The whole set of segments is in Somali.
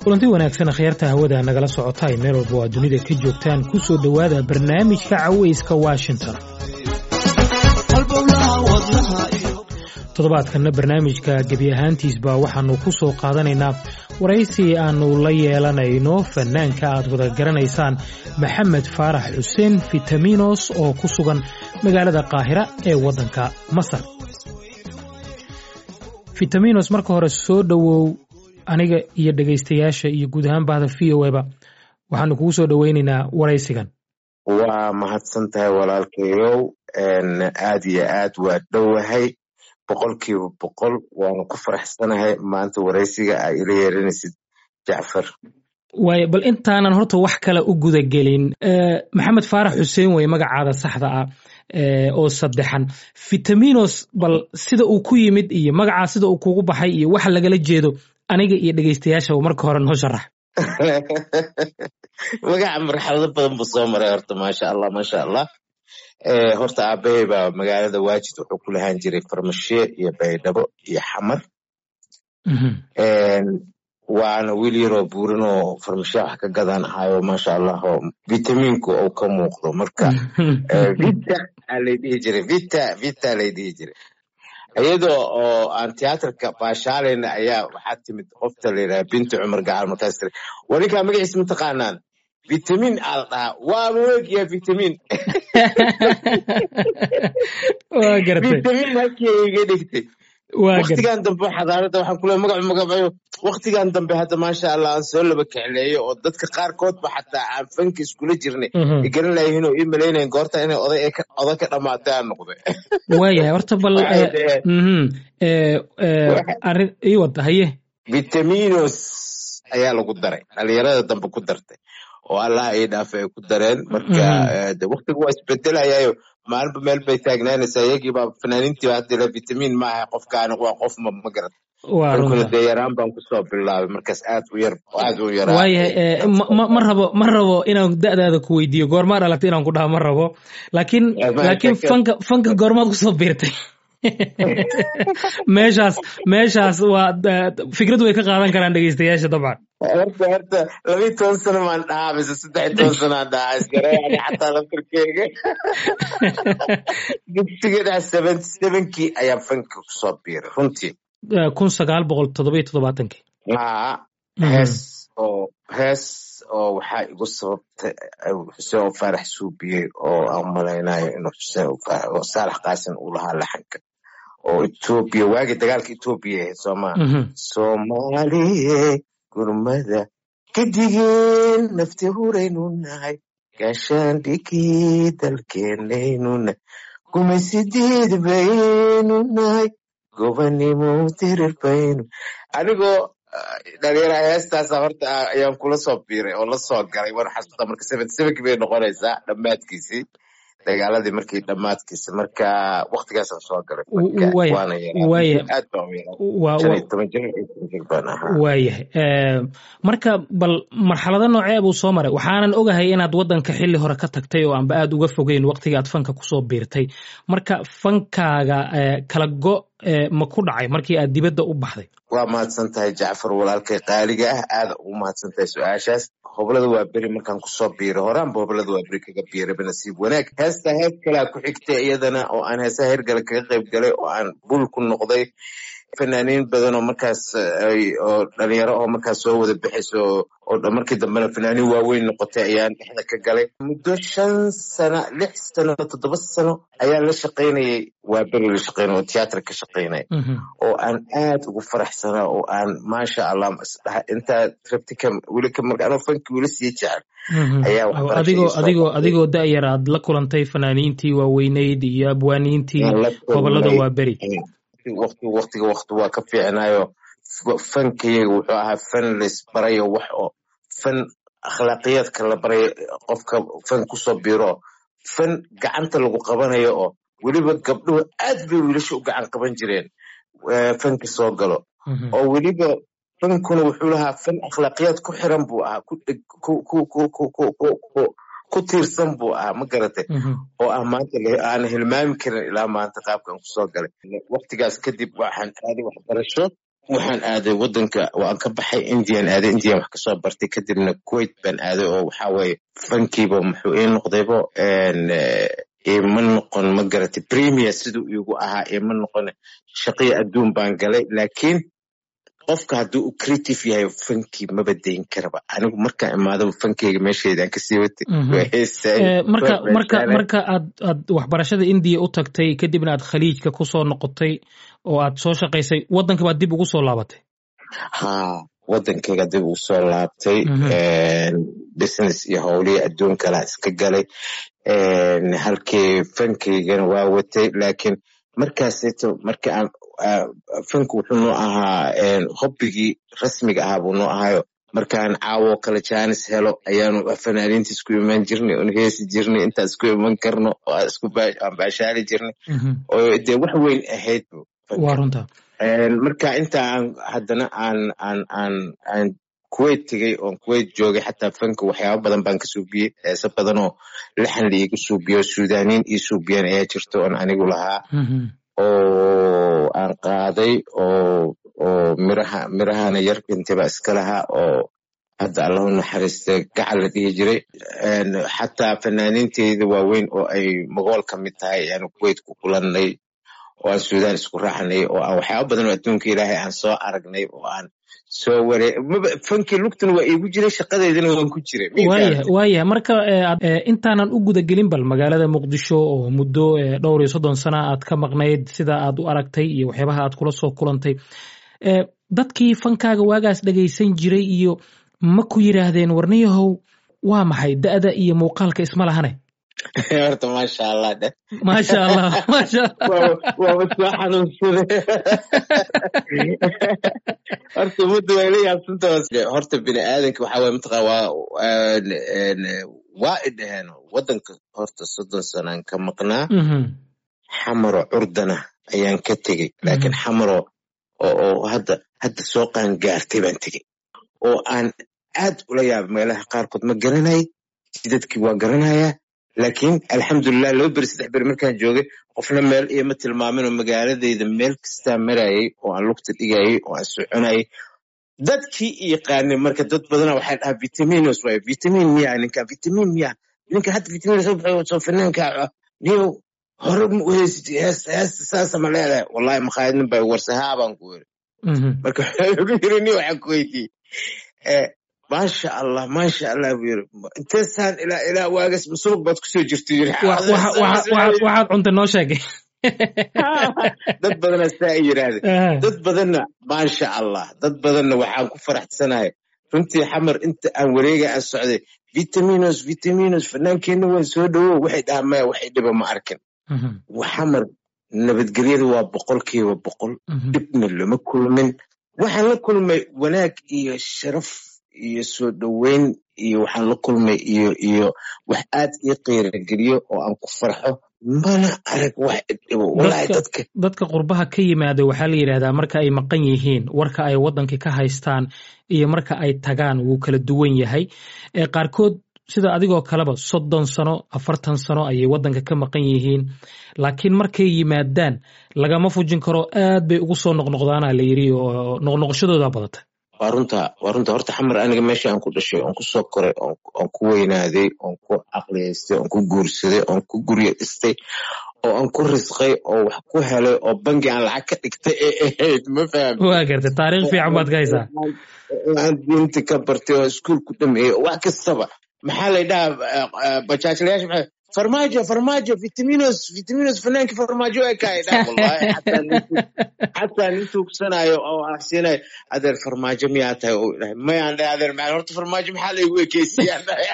kulanti wanaagsan akhyaarta hawada nagala socota ay meel walba oo aad dunida ka joogtaan ku soo dhowaada barnaamijka cawayska washington toddobaadkanna barnaamijka gebi ahaantiisba waxaannu ku soo qaadanaynaa waraysi aannu la yeelanayno fanaanka aad wada garanaysaan maxamed faarax xuseen fitaminos oo ku sugan magaalada qaahira ee waddanka masar fitaminos marka hore soo dhowow aniga iyo dhegaystayaasha iyo guud ahaan bahda v o eba waxaanu kugu soo dhoweynaynaa waraysigan waa mahadsan tahay walaalkayow aad iyo aad waa dhowahay boqolkiiba boqol waanu ku faraxsanahay maanta waraysiga aa ila yeeranaysid jacfar waaya bal intaanan horta wax kale u gudagelin maxamed faarax xuseen weye magacaada saxda ah oo saddexan fitaminos bal sida uu ku yimid iyo magacaa sida uu kugu baxay iyo waxa lagala jeedo aniga iyo dhegaystayaashaba marka hore noo sharax magaca marxalado badan buu soo maray horta maasha allah maasha allah horta aabbahay baa magaalada waajid wuxuu ku lahaan jiray farmashiye iyo baydhabo iyo xamar waana wiil yaroo buurin oo farmashiya wax ka gadan ahayo maasha allah oo vitaminku uu ka muuqdo marka vita aa lay dhihi jiray vita vita lay dhihi jiray iyadoo oo aan tiyaatarka baashaalayna ayaa waxaa timid qofta la yidhaha binti cumar gacal markaas tiri waa ninkaa magaciisa mataqaanaan vitamin aa la dhahaa waa mawegiya vitamin waa gartay vitamin halkii iga dhigtay waktigan dambe xadaarada waxaan kule magacu magacayo waktigan dambe hadda maasha allah aan soo laba kecleeyo oo dadka qaarkoodba xataa aan fanka iskula jirnay ay garan layihiin oo ii malaynayan goorta inay oday oday ka dhamaatay aan noqday waayahay horta bal arrin ii wada haye vitaminos ayaa lagu daray dhalinyarada dambe ku dartay oo allah ay dhaafa ay ku dareen marka de waktiga waa isbedelayaayo maalinba meel bay taagnaanaysaa iyagiiba fanaaniintiiba hadila vitamin maaha qofkaani waa qof ma ma garat markuna dee yaraan baan kusoo bilaabay markaas aad u yar aad u yaraa waayahay ma rabo ma rabo inaan da'daada ku weydiiyo goormaa dhalatay inaan ku dhaha ma rabo laakiin laakiin fanka fanka goormaad kusoo biirtay meeshaas meeshaas waa fikrad way ka qaadan karaan dhegeystayaasha dabcan horta horta labiyi toban sano maan dhahaa mise saddex iyo toban sano aan dhahaa isgareeyani xataa laftirkeyga dugsiga dhex seventy sevenkii ayaa fanka kusoo biiray runtii kun sagaal boqol toddobiyo toddobaatankii haa hees oo hees oo waxaa igu sababtay xuseen oo faarax suubiyey oo aan malaynayo inuu xuseen oo saalax qaasin uu lahaa laxanka oo etoobiya waagii dagaalka etoobiya ahayd soomaa soomaaliye gurmada kadigeen nafti huraynu nahay gaashaandhigii dalkeenaynu nahay gumaysidiid baynu nahay gobanimo dirir baynu anigoo dhalinyara heestaasa horta ayaan kula soo biiray oo la soo galay waan xasuusta marka seventy sevenkii bay noqonaysaa dhammaadkiisii dagaaladii markii dhammaadkiisa marka waktigaasaan soo galay waana yaraad baan waayahay marka bal marxalado noocee buu soo maray waxaanan ogahay inaad waddanka xilli hore ka tagtay oo aanba aad uga fogeyn waktiga aad fanka kusoo biirtay marka fankaaga kala go ma ku dhacay markii aad dibadda u baxday waa mahadsan tahay jacfar walaalkay qaaliga ah aada ugu mahadsan tahay su-aashaas hoblada waa beri markaan kusoo biiray horaanba hoblada waa beri kaga biirayba nasiib wanaag heesta hees kalea ku xigtay iyadana oo aan heesaha hergale kaga qayb galay oo aan bul ku noqday fanaaniin badan oo markaas oo dhalinyaro oo markaas soo wada bixayso oo markii dambena fanaaniin waaweyn noqotay ayaan dhexda ka galay muddo shan sano lix sano toddoba sano ayaan la shaqaynayay waa beri la shaqaynay oo tiyaatar ka shaqaynay oo aan aad ugu faraxsanaa oo aan maasha allah intaa rabti ka weli ka marka anoo fanki weli sii jecel ayaa adigoo adigoo adigoo da'yar aad la kulantay fanaaniintii waaweyneyd iyo abwaaniintii gobolada waa beri wati waktiga wakti waa ka fiicnayo fankayaga wuxuu ahaa fan laisbarayo wax oo fan akhlaaqiyaadka la barayo qofka fan kusoo biro fan gacanta lagu qabanayo oo weliba gabdhuhu aad bay wiilasha u gacan qaban jireen fanka soo galo oo weliba fankuna wuxuu lahaa fan akhlaaqiyaad ku xiran buu ahaa ku tiirsan buu ahaa ma garatay oo ah maanta aan hilmaami karin ilaa maanta qaabkan kusoo galay waktigaas kadib waxaan aaday waxbarasho waxaan aaday wadanka waan ka baxay indian aaday indian wax kasoo bartay kadibna kuwait baan aaday oo waxaa weeye fankiiba muxuu ii noqdaybo ima noqon ma garatay premier siduu iigu ahaa ima noqon shaqiya adduun baan galay laakiin qofka hadduu u creative yahay fankii maba dayn karaba anigu markaan imaadaba fankeyga meesheedaan kasii watay marka marka marka aad aad waxbarashada indiya u tagtay kadibna aad khaliijka kusoo noqotay oo aad soo shaqaysay waddanka baad dib ugu soo laabatay ha waddankeyga dib ugu soo laabtay business iyo howlihii adduun kalaa iska galay halkii fankeygana waa watay laakiin markaaseto marka aan fanku wuxuu noo ahaa hobbigii rasmiga ahaa buu noo ahaayo markaan caawo kale jaanis helo ayaanu fanaaniinta isku iman jirnay oon heesi jirnay intaan isku iman karno oo aan baashaali jirnay oo dee wax weyn ahayd waa runta marka inta aan haddana aan aan aan aan kuwait tegey oon kuwait joogay xataa fanka waxyaaba badan baan ka suubiyey heese badan oo lixan la iiga suubiyo suudaniin ii suubiyeen ayaa jirto oon anigu lahaa oo aan qaaday oo oo miraha mirahana yar intaba iska lahaa oo hadda allahu naxariista gacal la dhihi jiray xataa fanaaniinteyda waaweyn oo ay magool ka mid tahay ayaanu kuwait ku kulannay oo aan suudaan isku raaxnay oo aan waxyaaba badan oo adduunka ilaahay aan soo aragnay oo aan soo waree fankii lugtuna waa iigu jiray shaqadeydana waan ku jiray waayah waayah marka intaanan u gudagelin bal magaalada muqdisho oo muddo dhowr iyo soddon sana aad ka maqnayd sida aad u aragtay iyo waxyaabaha aad kula soo kulantay dadkii fankaaga waagaas dhegaysan jiray iyo ma ku yidhaahdeen warniyahow waa maxay da'da iyo muuqaalka isma lahane horta maasha allah dhe maasha allah maasha waaba soo xanuunsade horta ummadda way la yaabsanta horta bini aadanka waxaa waye mataqaa waa waa i dhaheen waddanka horta soddon sanaan ka maqnaa xamaro curdana ayaan ka tegey laakiin xamaro oo hadda hadda soo qaan gaartay baan tegey oo aan aad ula yaaba meelaha qaarkood ma garanay jidadkii waa garanayaa laakiin alxamdulilah laba beri saddex beri markaan joogay qofna meel ioma tilmaamin oo magaaladeyda meel kastaa marayay oo aan lugta dhigayay oo aan soconayay dadkii yaqaanay marka dad badana waxay dhahaa vitaminos waay vitamin miya ninka vitamin miya ninka hadda vitamin soo baxay soo fanaanka niyo hore ma u heysatay heesta heesta saasa ma leedahay wallahi makhaayad nin baa warsahaa baan ku weri marka wuxuu yiri ni waxaan ku weydiiyey maasha allah maasha allah buu yiri inteesaan ilaa ilaa waagas masuuq baad kusoo jirta yiri waxaad cunta noo sheegay dad badana saa ay yidhaahdeen dad badanna maasha allah dad badanna waxaan ku faraxsanahay runtii xamar inta aan wareega aan socday vitaminos vitaminos fanaankeenna waan soo dhowow waxay dhahaa maya waxay dhiba ma arkin xamar nabadgelyada waa boqolkiiba boqol dhibna lama kulmin waxaan la kulmay wanaag iyo sharaf iyo soo dhoweyn iyo waxaan la kulmay iyo iyo wax aad ii qiirageliyo oo aan ku farxo mana arag wax dhibo walahi dadka dadka qurbaha ka yimaada waxaa la yidhahdaa marka ay maqan yihiin warka ay waddankii ka haystaan iyo marka ay tagaan wuu kala duwan yahay qaarkood sida adigoo kaleba soddon sano afartan sano ayay waddanka ka maqan yihiin laakiin markay yimaadaan lagama fujin karo aad bay ugu soo noqnoqdaana la yidhi oo noqnoqoshadooda badata waa runta waa runta horta xamar aniga meesha aan ku dhashay oon ku soo koray oon ku weynaaday oon ku caqliyaystay oon ku guursaday oon ku guryo dhistay oo aan ku risqay oo wax ku helay oo bangi aan lacag ka dhigtay ee ahayd ma faham waa gartay taariikh fiican baad ka haysaa aan diinta ka bartay oo iskuul ku dhameeyey wax kastaba maxaa la dhahaa bajaajlayaasha maxaa farmaajo farmaajo vitaminos vitaminos fanaanki farmaajo ee kaa dhaa wallahi xataa nin tuugsanayo oo ahsiinayo adeer farmaajo miyaa tahay oo dhahay mayaan dhahay adeer maxaa horta farmaajo maxaa laygu ekeysiyaan dhahay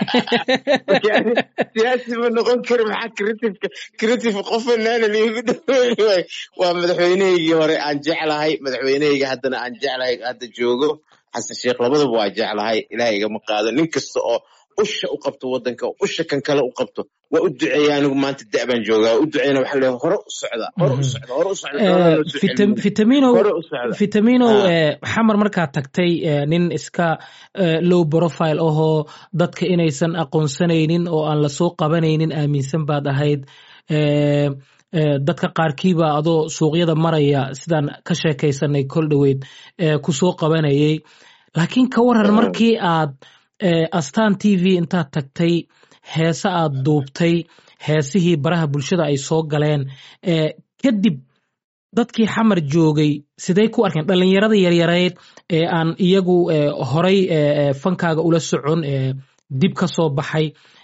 siyaasi ma noqon kari maxaa creativeka creative qof fanaana liigu dhaweyn waay waa madaxweynehaygii hore aan jeclahay madaxweynehayga haddana aan jeclahay hadda joogo xasan sheekh labadaba waa jeclahay ilaah igama qaado nin kasta oo usha u qabto waddanka oo usha kan kale u qabto waa u duceeya anigu maanta da baan joogaa waa u duceeyna waxaa leeyahay hore u socda hore u socda hore u socda vitamino vitamino xamar markaad tagtay nin iska low profile ahoo dadka inaysan aqoonsanaynin oo aan lasoo qabanaynin aaminsan baad ahayd dadka qaarkiiba adoo suuqyada maraya sidaan ka sheekaysanay kol dhoweyd kusoo qabanayay laakiin ka waran markii aad astaan t v intaad tagtay heese aad duubtay heesihii baraha bulshada ay soo galeen kadib dadkii xamar joogay siday ku arkeen dhallinyarada yaryareed ee aan iyagu horay fankaaga ula socon dib ka soo baxay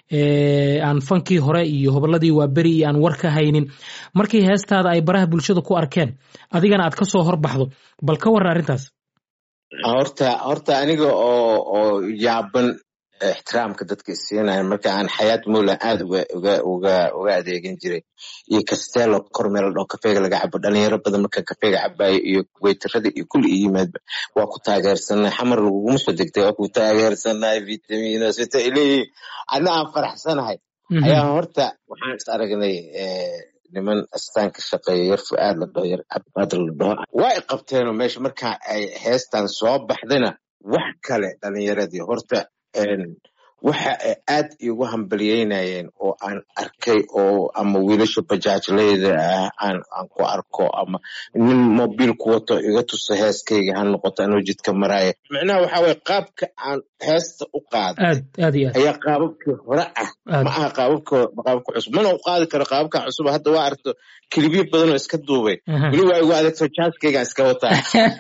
aan fankii hore iyo hobolladii waa beri iyo aan war ka haynin markii heestaada ay baraha bulshada ku arkeen adigana aad ka soo horbaxdo bal ka warran arrintaas horta horta aniga oo oo yaaban ixtiraamka dadka isiinaya marka aan xayaat mulan aad uga uga uga uga adeegan jiray iyo castello kormeel dhoo kafeega laga cabo dhalinyaro badan marka kafeega cabayo iyo weytarada iyo kulli iyo yimaadba waa ku taageersanay xamar laguguma soo degtay waa ku taageersanay vitaminos vita ileeyihin adna aan faraxsanahay ayaa horta waxaan is aragnay niman astaan ka shaqeeya yar fu'aad la dhaho yar cabad la dhaho waa i qabteenoo meesha marka ay heestan soo baxdayna wax kale dhalinyaradii horta waxa ay aad iigu hambaliyeynayeen oo aan arkay oo ama wiilasha bajaajleyda ah aan aan ku arko ama nin mobiil ku wato iga tuso heeskayga ha noqoto anoo jidka maraaya micnaha waxa weye qaabka aan heesta u qaaday ayaa qaababkii hore ah ma aha qaababka qaababka cusub mana u qaadi karo qaababka cusub hadda waa aragto kilibyo badan oo iska duubay weli waa igu adegto jaaskaygaan iska wataa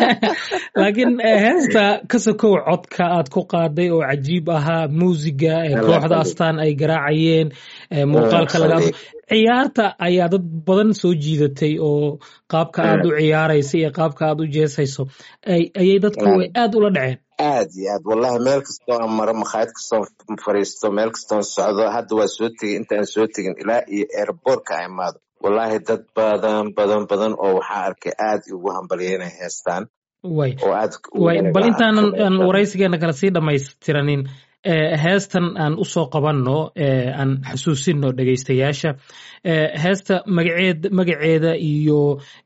laakiin heesta ka sokow codka aad ku qaaday oo cajiib ahaa muusiga kooxda astaan ay garaacayeen muuqaalka laga ciyaarta ayaa dad badan soo jiidatay oo qaabka aad u ciyaaraysa iyo qaabka aad u jeesayso ayay dadku aad ula dhaceen aad iyo aad wallahi meel kastoo aan maro makhaayad kastoon fariisto meel kastoon socdo hadda waa soo tegey intaan soo tegin ilaa iyo airbortka a imaado wallahi dad badan badan badan oo waxaa arkay aad ugu hambalyeynay heestaan way bal intaanan waraysigeena kale sii dhammaystiranin heestan aan u soo qabanno aan xasuusino dhegaystayaasha heesta magaceed magaceeda iyo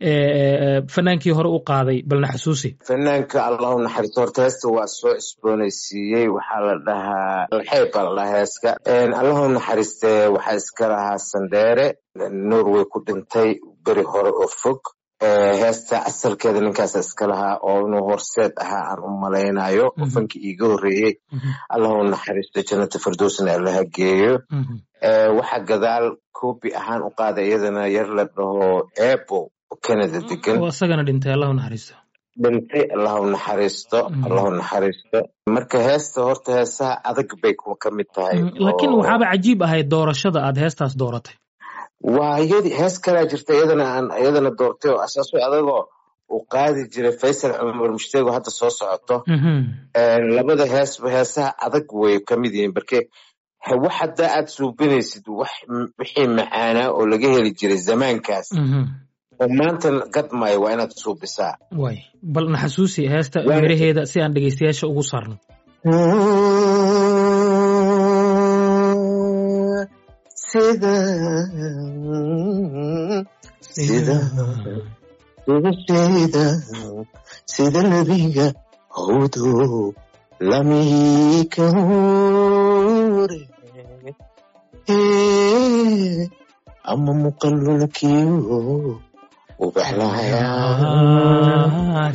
fanaankii hore u qaaday balna xasuusi fanaanka allahu naxariisto horta heesta waa soo isboonaysiiyey waxaa la dhahaa alxeyb baa la dhahaa heeska allahu naxariiste waxaa iska lahaa sandheere norway ku dhintay beri hore oo fog heesta asalkeeda ninkaasa iska lahaa oo inuu horseed ahaa aan u malaynayo fankii iiga horreeyey allahu naxariisto jannata firdowsna allaha geeyo waxa gadaal koobi ahaan u qaada iyadana yar la dhaho ebo canada degan isagana dhintay allahu naxariisto dhintay allahu naxariisto allahu naxariisto marka heesta horta heesaha adag bay ka mid tahay laakiin waxaaba cajiib ahayd doorashada aad heestaas dooratay waa iyadi hees kalaa jirta iyadana aan iyadana doortay oo asaaso adagoo uu qaadi jiray faysal cumar mushteego hadda soo socoto labada heesba heesaha adag way ka mid yihiin barke wax haddaa aad suubinaysid wax wixii macaanaa oo laga heli jiray zamaankaas oo maanta gadmaayo waa inaad suubisaa way bal na xasuusi heesta miraheeda si aan dhegeystayaasha ugu saarno sida sida sida sida sida nebiga hawdu lamika hore ama muqallulkiyo ubaxlayaa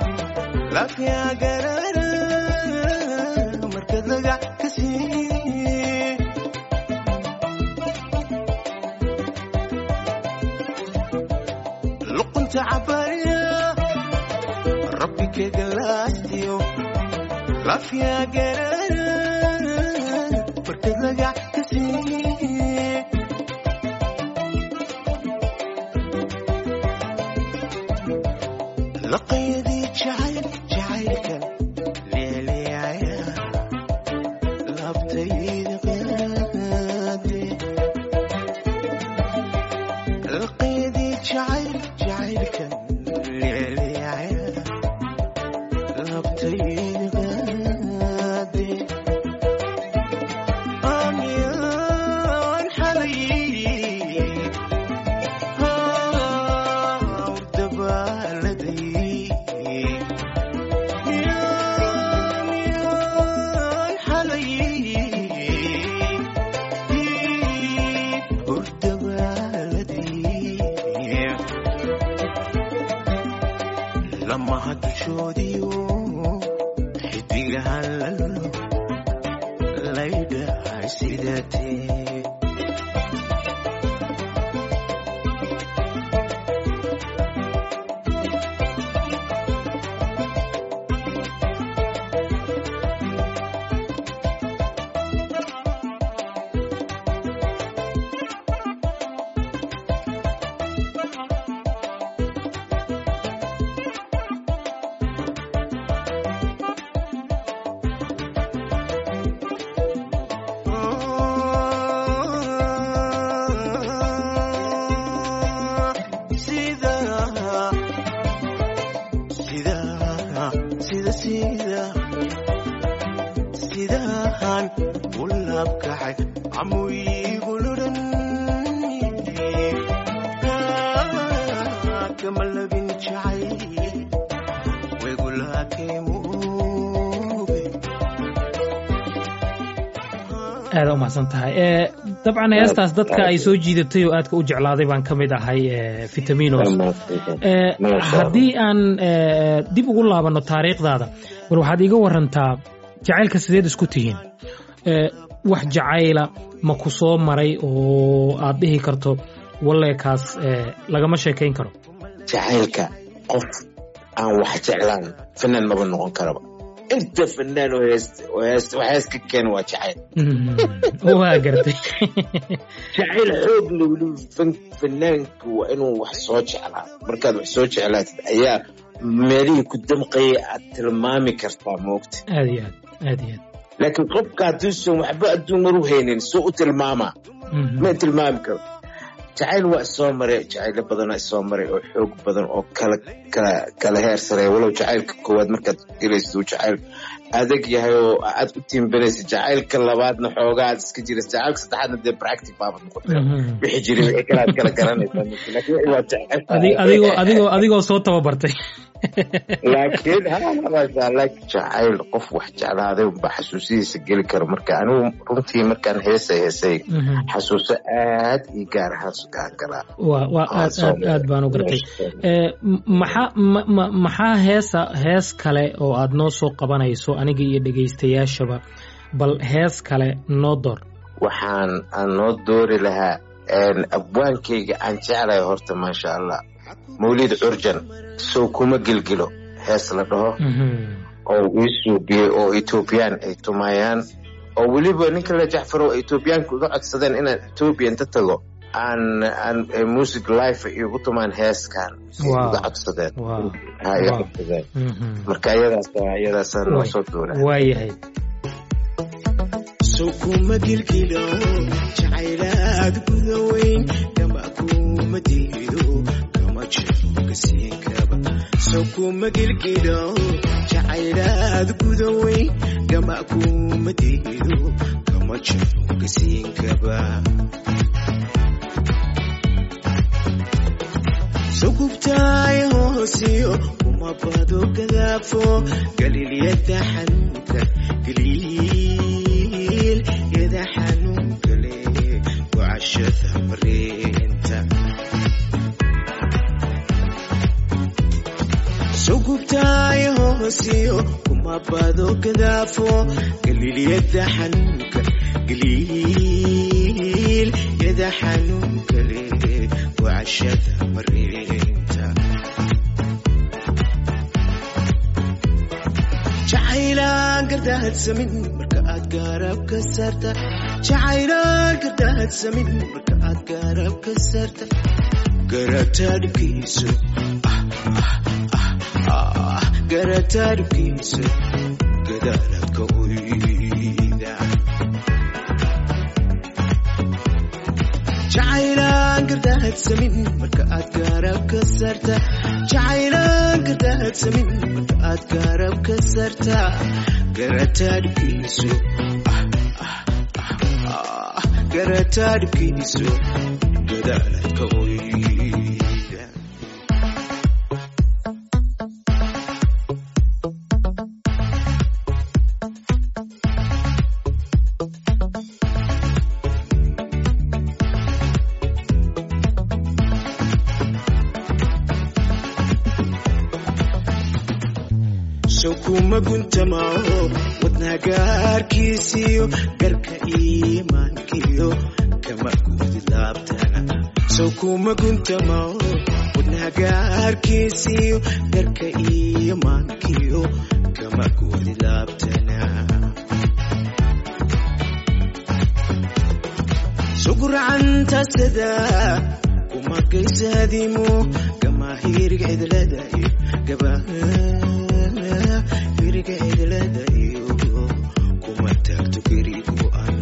lafiya garara markad lagac ka sii galaasyo lafyaa garan markad lagac ka siiye laqaydii jacayl jacaylkan leeleaya labtayda qaade laqaydii jacayl jacaylkan leeleaya labtayda qaade amyaan xalayay lamaha dushoodiyo xidigahan lalo laydhahay sidatee sida sida sida sida sidahan u laabkacay camuyguluran kama labin jacay wegulaakeemuube aada u mahadsan tahay Eh, dabcan heestaas dadka ay soo jiidatay oo aadka u jeclaaday baan ka mid ahay eh, vitaminos Eh, haddii aan eh, dib ugu laabanno taariikhdaada bal waxaad iiga warantaa jacaylka sideed isku tihiin Eh, wax jacayla ma ku soo maray oo aad dhihi karto walleekaas eh, lagama sheekayn karo jacaylka qof aan wax jeclaan fanaan maba noqon karaba inta fanaan oo heest oo heest wax hees ka keena waa jacayl Mm, waa gartay jacayl xoog leh weliba fan- fanaanku waa inuu wax soo jeclaa markaad wax soo jeclaatid ayaa meelihii ku damqayay aad tilmaami kartaa moogta aad iyo aad aad iyo aad laakiin qofka hadduusan waxba adduun maru haynin suu u tilmaamaa Mhm. ma tilmaami karo jacayl waa isoo maray jacaylo badanaa isoo maray oo xoog badan oo kala kala kala heer sareeya walow jacaylka koowaad markaad gelaysid uu jacayl adag yahay oo aad u tiimbanaysa jacaylka labaadna xoogaa aad iska jiraysa jacaylka saddexaadna dee practic baabad noqotay Mhm. wixii jiray wixii kale aad kala garanaysaa laakiin wixii waa jacayl Adi- adigoo adigoo adigoo soo tababartay laakiin ha laakiin jacayl qof wax jeclaaday unbaa xasuusihiisa geli karo marka anigu runtii markaan heesay heesay Mhm. xasuuso aad ii gaar ahaan sugaan galaa waa waa aad aad aad baan u gartay Eh, m- maxaa ma- ma- maxaa heesa hees kale oo aad noo soo qabanayso aniga iyo dhegaystayaashaba bal hees kale noo door waxaan aan noo doori lahaa een, abwaankayga aan jeclahay horta maasha allah mawlid curjan sow kuma gilgilo hees la dhaho Mhm. oo ii suubiyey oo etoobiyaan ay tumayaan oo weliba ninka la jacfaro oo etoobiyaanka uga codsadeen inaan etoobiya inta tago aan aan eh, music life igu tumaan heeskan Wow. uga codsadeen Wow. ha iga Wow. codsadeen Mhm. marka iyadaas iyadaasa noo Way- soo doora waayahay sow kuma gilgilo jacaylaad guda weyn kama kuma diido kama jiro kasiinkaba sow kuma gilgilo jacaylaad guda weyn kama kuma diido kama jiro kasiinkaba sugubtaay hoosiyo kuma bado gadaafo galiilyada xanuunka galiil yada xanuunka le wacashada mareenta sugubtaay hoosiyo kuma bado gadaafo galiilyada xanuunka galiil yada xanuunka le wacashada mareenta gardaadsamin marka aad gaarab ka saarta jacaylaan gardaadsamin marka aad gaarab ka saarta garataa dhibkiisu ah, ah, ah, ah, garataa dhibkiisu gadaaladka oyda jacaylaan gardaadsamin marka aad gaarab ka saarta jacaylaan gardaadsamin marka aad gaarab ka saarta garataa dhibkiisu ah, ah, ah, ah, garataa dhibkiisu gadaaladka oyda sokuma guntamao wadna gaarkiisiyo garka iimaankiyo kama guudi laabtana sokuma guntamao wadna gaarkiisiyo garka iimaankiyo kama guudi laabtana sugurcanta sada kuma gaysaadimo kama hirig cidlada iyo gaba hiriga cidlada iyo kuma taagto gerigu an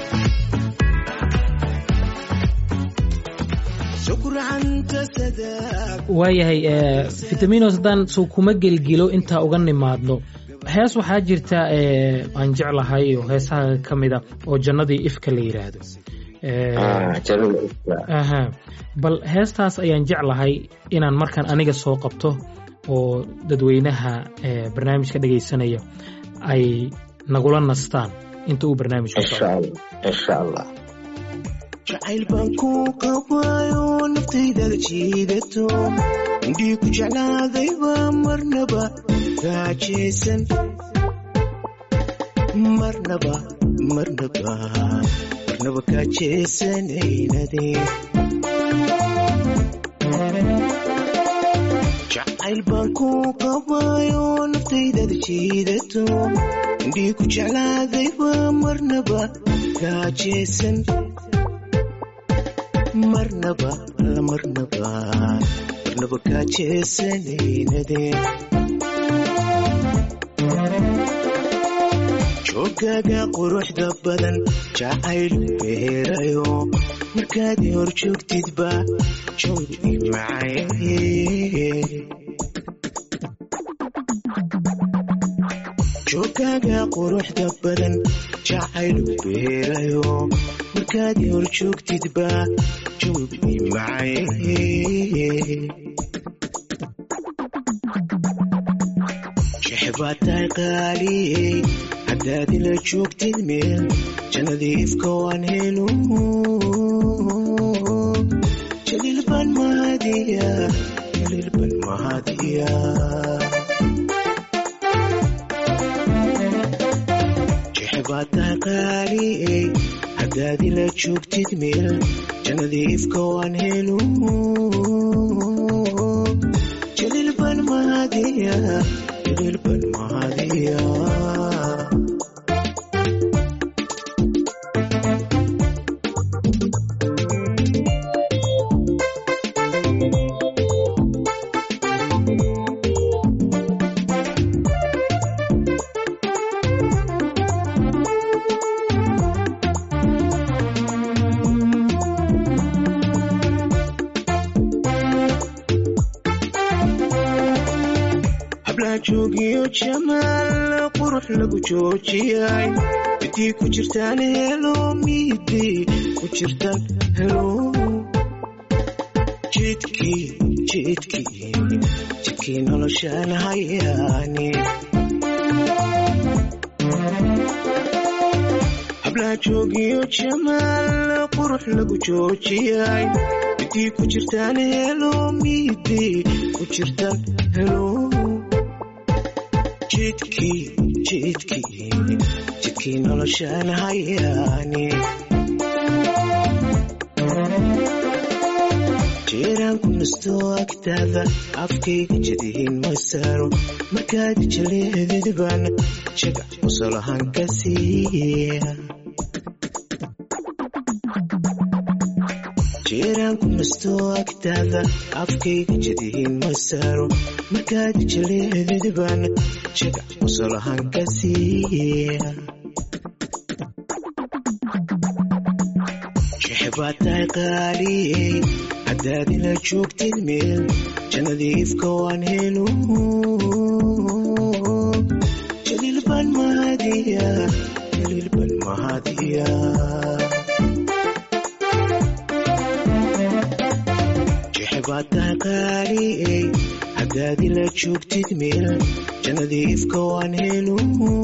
sugurcanta sada waayahay eh, vitaminos haddaan soo kuma gelgelo intaa uga nimaadno hees waxaa jirta eh, aan jeclahay oo heesaha ka mida oo jannadii ifka la yidhaahdo Eh, Ah, jannada ifka. aha bal heestaas ayaan jeclahay inaan markaan aniga soo qabto oo dadweynaha eh, barnaamijka dhegaysanaya ay nagula nastaan inta uu barnaamijku insha socdo allah insha allah jacayl baan ku qabaayo naftaydaada jiidato indhii ku jeclaadayba marnaba gaajaysan marnaba marnaba marnaba gaajaysanayade jacayl baan ku qabaayo naftaydaada jiidato indhii ku jeclaadayba marnaba gaajaysan marnaba la marnaba marnaba gaajaysanayade joogaaga quruxda badan jacayl beerayo markaad i hor joogtidba jawdi macaye joogaaga quruxda badan jacayl beerayo markaad i hor joogtidba jawdi macaye jeexbaad tahay qaaliyey haddaad ila joogtid meel jannadii ifka waan helo jaliil baan mahadiya jaliil baan mahadiya jeexbaad tahay qaaliyey haddaad ila joogtid meel jannadii ifka waan helo jaliil baan mahadiya jaliil baan mahadiya hablaha joogiyo jamaal qurux lagu joojiyay midii ku jirtaan helo midii ku jirtaan helo jidkii jidkii jidkii noloshaan hayaani hablaha joogiyo jamaal qurux lagu joojiyay midii ku jirtaan helo midii ku jirtaan helo jidkii jidkii jidkii noloshaan hayaani jeeraan ku nasto agtaada afkayga jadihin ma saaro markaad jaleedid baan jagac qosolahaan ka siiya jeeraan ku nasto agtaada afkayga jadihin ma saaro markaad jaleedid baan jagac qosolahaan ka siiya jeexbaad tahay qaaliyey haddaad ila joogtid meel jannadiifka waan helo jaliil baan mahadiya jaliil baan mahadiya jeexbaad tahay qaaliyey haddaad ila joogtid meel jannadiifka waan helo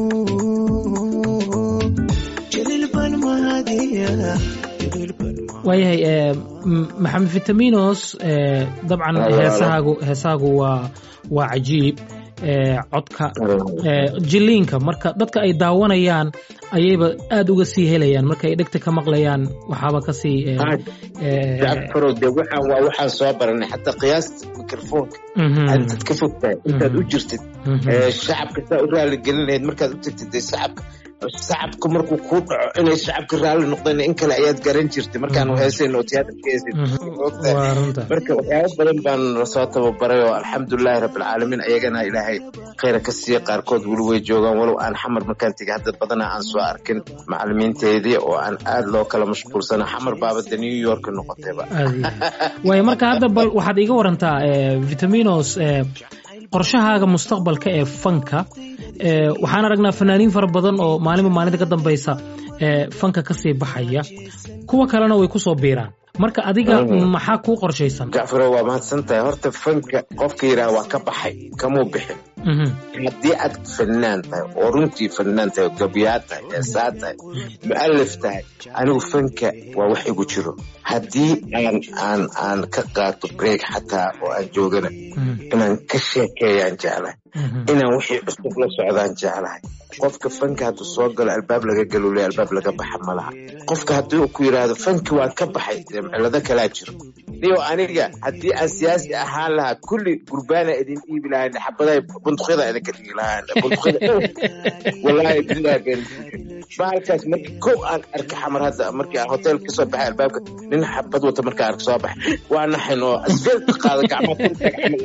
jaliil baan mahadiya jaliil baan mahadiya waayahay eh, m- maxamed vitaminos eh, dabcan Halo, halo. heesahaagu heesahaagu waa waa cajiib eh, codka eh, jiliinka marka dadka ay daawanayaan ayayba aad uga sii helayaan marka ay dhegta ka maqlayaan waxaaba kasii eh, eh, jacfarow dee waxaan waa waxaan soo baranay xataa qiyaasta mikrofoonka mhm, intaad ka fogtahay intaad u jirtid mhm. ee, shacabka saa u raali gelin lahayd markaad u tagtid dee shacabka shacabka markuu kuu dhaco inay shacabka raalli noqdeen in kale ayaad garan jirtay markaan heesayn oo tiyaatarka heesayn Mhm. ogtahay waa runta marka waxyaabo badan baan lasoo tababaray oo alxamdulilaahi rabbilcaalamiin ayagana ilaahay khayra ka siiya qaarkood weli way joogaan walow aan xamar markaan tegay hadda badanaa aan soo arkin macalimiinteedii oo aan aad loo kala mashquulsana xamar baaba de new york noqotayba aad iyo aad. waayo marka hadda bal waxaad iiga warantaa eh, vitaminos eh, qorshahaaga mustaqbalka ee fanka eh, waxaan aragnaa fanaaniin fara badan oo maalinba maalinta ka dambaysa eh, fanka kasii baxaya kuwa kalena way kusoo biiraan marka adiga Mhm. maxaa kuu qorshaysan jacfaro waa mahadsan tahay horta fanka qofka yidhaha waa ka baxay kamuu bixin Mhm. haddii aad fanaan tahay oo runtii fanaan tahay oo gabyaad tahay heesaa tahay mu'alif tahay anigu fanka waa wax igu jiro haddii aan aan aan ka qaato break xataa oo aan joogana Mhm. inaan ka sheekeeyaan jeclahay Mhm. inaan wixii cusub la socdaan jeclahay qofka fanka hadduu soo galo albaab laga galule albaab laga baxa ma laha qofka haddii uu ku yidhaahdo fanki waan ka baxay dee cilado kalaa jiro niyo aniga haddii aan siyaasi ahaan lahaa kulli gurbaana idin dhiibi lahayn xabaday bunduqyada idinka dhigi lahayn bunduqyada wallaahi billahi been bahalkaas markii kow aan arka xamar hadda markii aan hotel kasoo baxay albaabka nin xabad wata markaa arka soo baxay waa naxin oo asfeelka qaada gacmaha kurtaag camal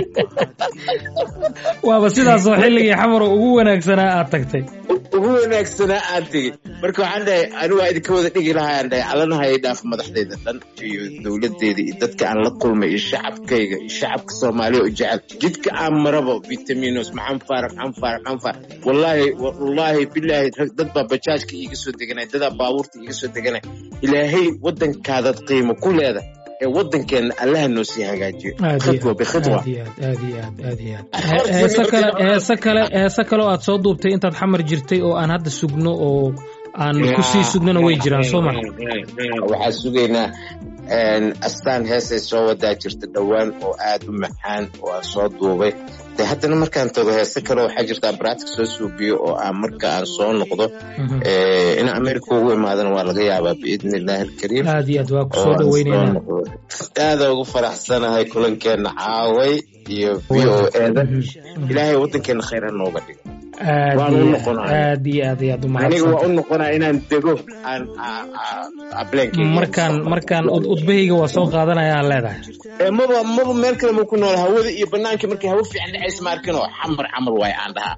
waaba sidaasoo xilligii xamar ugu wanaagsanaa aad tagtay ugu wanaagsanaa aan tegey marka waxaan dhahay anigu waa idinka wada dhigi lahaa aan dhahay allana hay dhaaf madaxdayda dhan iyo dowladdeeda iyo dadka aan la kulmay iyo shacabkayga iyo shacabka soomaaliya oo jecel jidka aan marabo vitaminos maxaan faara maxaan faara maxaan faara wallaahi wallaahi bilaahi rag dad baa bajaajka iiga soo deganay dadaa baabuurta iiga soo deganay ilaahay waddankaadaad qiimo ku leeda ee waddankeenna allaha noo sii hagaajiyo aad iyo khidwa aad, bikhidwa aad iyo aad aad iyo aad aad iyo aad He- heese kale heese kale heese kale oo aad soo duubtay intaad xamar jirtay oo aan hadda sugno oo aan kusii sugnona way jiraan soo ma waxaa sugaynaa een, astaan heesay soo wadaa jirta dhowaan oo aad u macaan oo aan soo duubay de haddana markaan tago heese kale waxaa jirta abraatic soo suubiyo oo aan marka aan soo noqdo Mhm. eh, in america ugu imaadana waa laga yaabaa biidni illaahi alkariim aad iyo aad waa oo kusoo aan soo dhaweyneynaa noqdo aada ugu faraxsanahay kulankeena caaway iyo v o eda Mhm. ilaahay waddankeena khayr ha nooga dhigo aad waan u iyo noqonayaa. aad iyo aad iyo aad u aniga waa mahadsan u noqonaa inaan dego aan ableenkeyga markaan markaan ud- udbahayga waa soo qaadanaya aan leedahay Ee, maba maba meel kale ma ku nool hawada iyo banaanka markay hawo fiican dhacaysa ma arkin oo xamar xamar waay aan dhahaa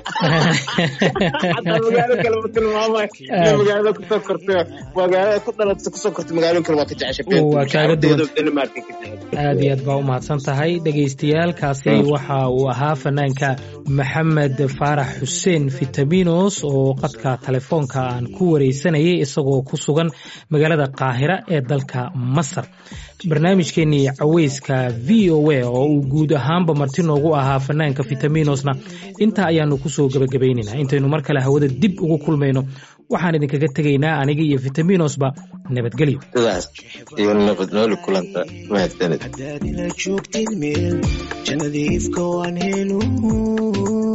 xataa magaalo kale ma tilmaamay Aad. magaalada kusoo kortay magaalada ku dhalatay kusoo kortay magaalooyin kale waa ka jeceshay Waa kaaga duwan. Denmark ka jeceshay aad iyo aad baa u mahadsan tahay dhagaystayaalkaasi waxa uu ahaa fanaanka maxamed faarax xuseen vitaminos oo qadka telefoonka aan ku wareysanayay isagoo ku sugan magaalada qaahira ee dalka masar barnaamijkeenii caweyska v o a oo uu guud ahaanba marti noogu ahaa fanaanka vitaminosna intaa ayaanu kusoo gebagabaynaynaa intaynu mar kale hawada dib ugu kulmayno waxaan idinkaga tegaynaa aniga iyo vitaminosba nabadgelyo sidaas iyo nabad nooli kulanta mahadsanid haddaad ila joogtid meel jannadiifka waan helo